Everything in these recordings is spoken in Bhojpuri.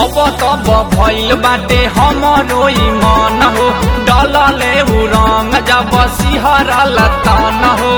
अब तब भइल बाटे हमरो ई मन हो डलले उ रंग जब सिहरल तन हो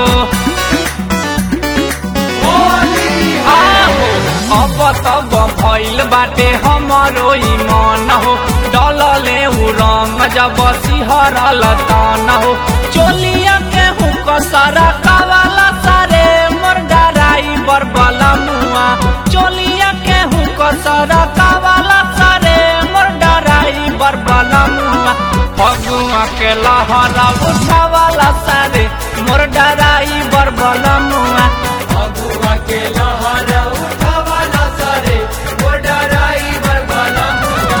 आहो, अब तब भइल बाटे हमरो ई मन हो डलले उ रंग जब सिहरल तन हो चोलिया के हुक सारा कावाला सारे मोर डराई बरबला मुआ चोलिया के हुक सारा कावाला सारे मोर डराई बरबला मुआ फगुआ के लहरा उठावाला सारे मोर डराई बरबला मुआ फगुआ के लहरा उठावाला सारे वो डराई बरबला मुआ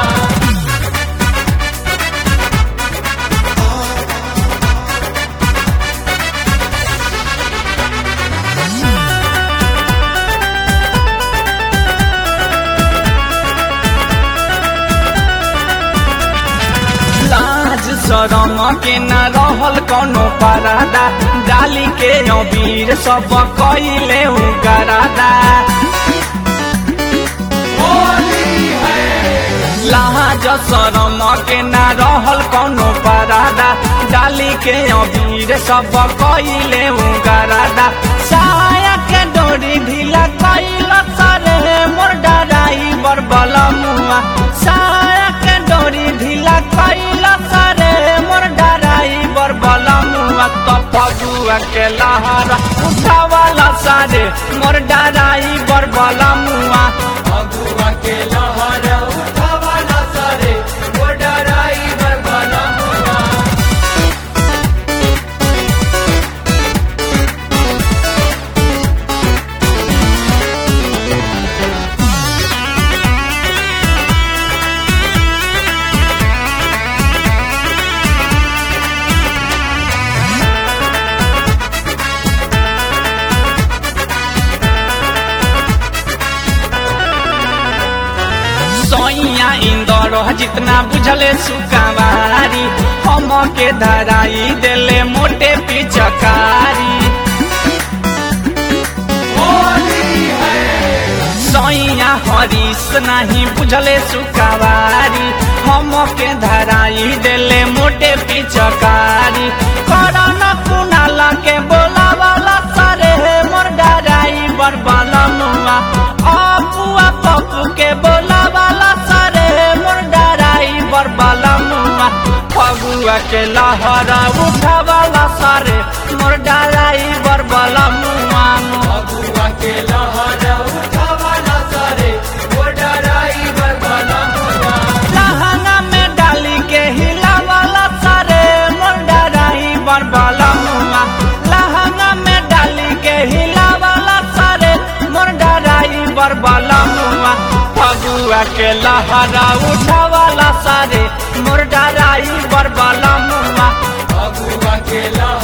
लाज शरम के न रहल कौनो परादा डाली के अबीर सब कइले उगरादा लाज शरम के न रहल कौनो परादा डाली के अबीर सब कइले उगरादा साया के डोरी ढीला कइल सरे मोर डराई बरबला मुआ साया के डोरी ढीला कइल सरे मोर डराई बरबला मुआ तो फगुआ के लहरा उठावाला सारे मोर डराई बरबला मुआ फगुआ के लहरा उठावाला सारे वो डराई बरबला मुआ सैया इंदर जितना बुझले सुकावारी हम के धराई देले मोटे पिचकारी सैया हरीश नहीं बुझले सुकावारी हम के धराई देले मोटे पिचकारी करन कुनाला के बोला वाला सारे मोर डराई बरबाला मुआ अपुआ पप्पू के बोला वाला सारे मोर डराई बरबाला मुआ फगुआ के लहरा उठावाला सारे मोर डराई बरबाला मुआ फगुआ के लहरा उठावाला सारे वो डराई बरबला मुआ लहंगा में डाली के हिलावाला सारे मोर डराई बरबाला मुआ लहंगा में डाली के हिलावाला सारे मोर डराई बरबाला मुआ फगुआ के लहरा उठावाला सारे मोर डराई बरबाला मुआ फगुआ के लहरा